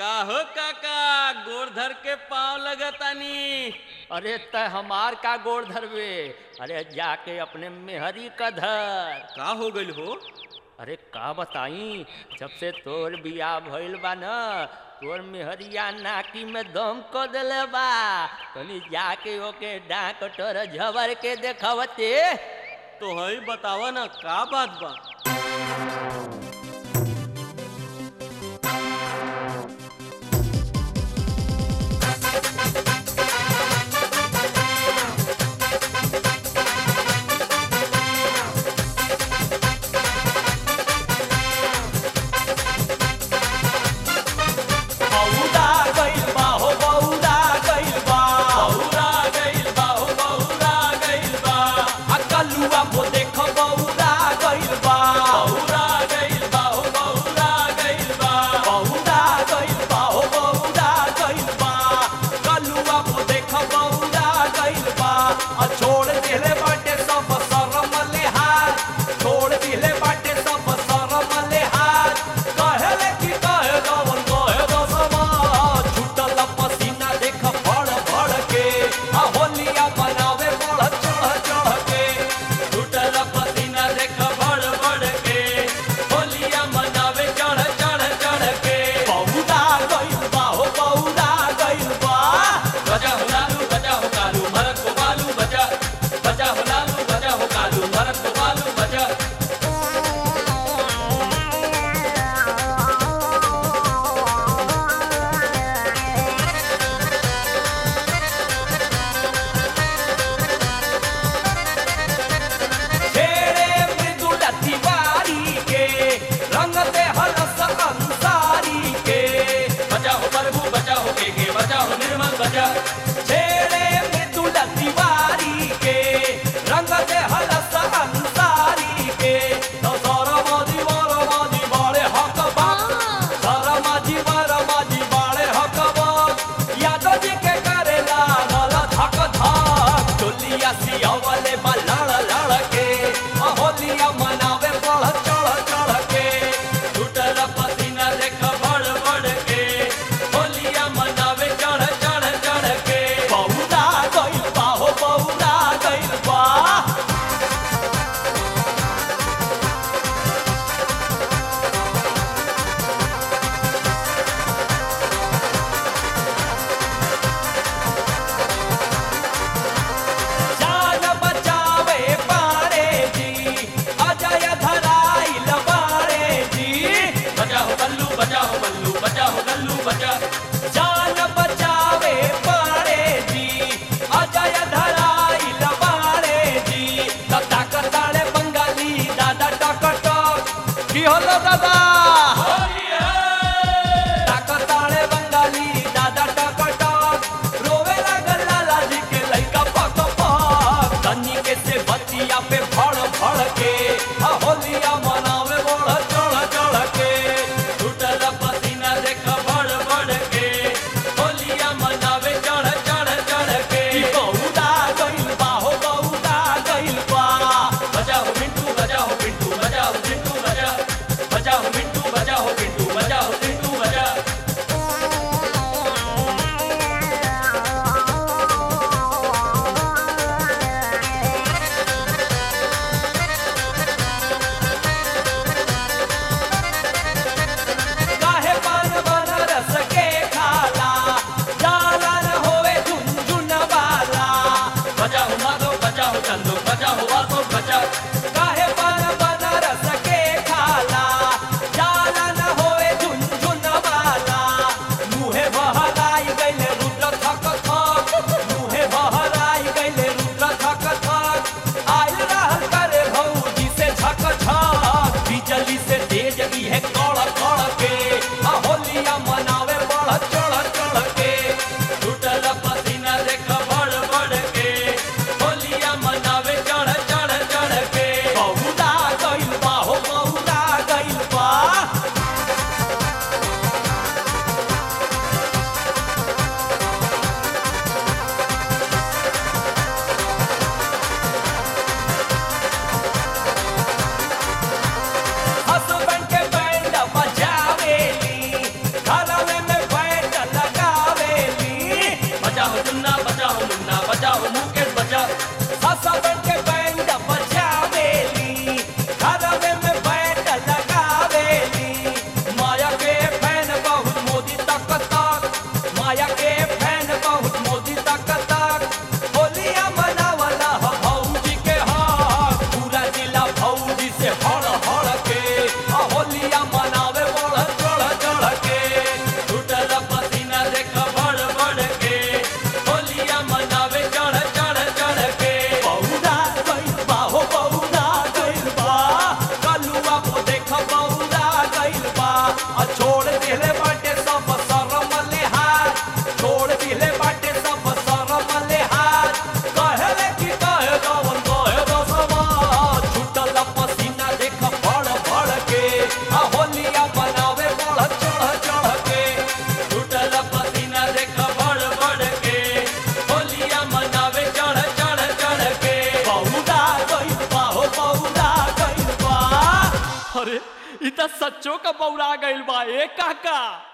का हो काका गोड़ धर के पाँव लगतानी अरे त हमार का गोड़ धरवे अरे जाके अपने मेहरी का धर का हो गइल हो अरे का बताई जब से तोर बियाह भइल बा न तोर मेहरिया नाकी में दम क देले बा तनी जाके ओके डाक टोर झबर के देखवते तो हई बतावा ना का बात बा बौरा गइल बा हो बौरा गइल बा बौरा गइल बा हो बौरा गइल बा आ कलुआ को देख बौरा गइल बा बौरा गइल बा हो बौरा गइल बा बौरा गइल बा हो बौरा गइल बा कलुआ को देख बौरा गइल बा आ छोड़ दिले बाटे सब शरम लिहाज छोड़ दिले बाटे सब शरम लिहाज कहले कि कहे जवन कहे दसमा छूटल पसीना देख फड़ फड़ के आ होलिया बनावे बढ़ चढ़ चढ़ के टूटल पसीना देख बड़ बड़ के होलिया मनावे चढ़ चढ़ चढ़ के बौरा गइल बा हो बौरा गइल बा बजा हो लालू बजा हो कालू भरत को बालू बजा बजा हो लालू बजा हो कालू भरत को बालू बजा छेड़े मृदुल तिवारी के रंग दे हलस अंसारी के बजा हो प्रभु बजा हो के के बजा हो निर्मल बजा छेड़े मृदुल तिवारी के रंग दे हलस अंसारी के तो सरमाजी वरमाजी बाड़े हक बाक सरमाजी वरमाजी बाड़े हक बाक यादव जी के करेला नल धक धक चोलिया सियावले बा लड़ लड़ के आ होलिया मनावे बढ़ चढ़ चढ़ के टूटल पसीना देख बड़ बड़ के होलिया मनावे चढ़ चढ़ चढ़ के बौरा गइल बा हो बौरा गइल बा जान बचावे पारे जी अजय धराइल बारे जी बजा हो बल्लू बजा हो बल्लू बजा हो गल्लू बजा जान बचावे पारे जी अजय धराइल बारे जी दादा कताड़े बंगाली दादा टक टक की हलो दादा ताकताड़े बंगाली दादा टक टक रोवे लागल लाला जी के लइका पक पक तनी के से बतिया पे फड़ फड़ के आ होलिया मनावे बढ़ चढ़ चढ़ के टूटल पसीना देख बड़ बड़ के होलिया मनावे चढ़ चढ़ चढ़ के ई बौरा गइल बा हो बौरा गइल बा बजा हो मिंटू बजा हो पिंटू बजा हो चिंटू बजा बजा हो मिंटू अरे इ त सच्चो का बौरा गइल बा ए काका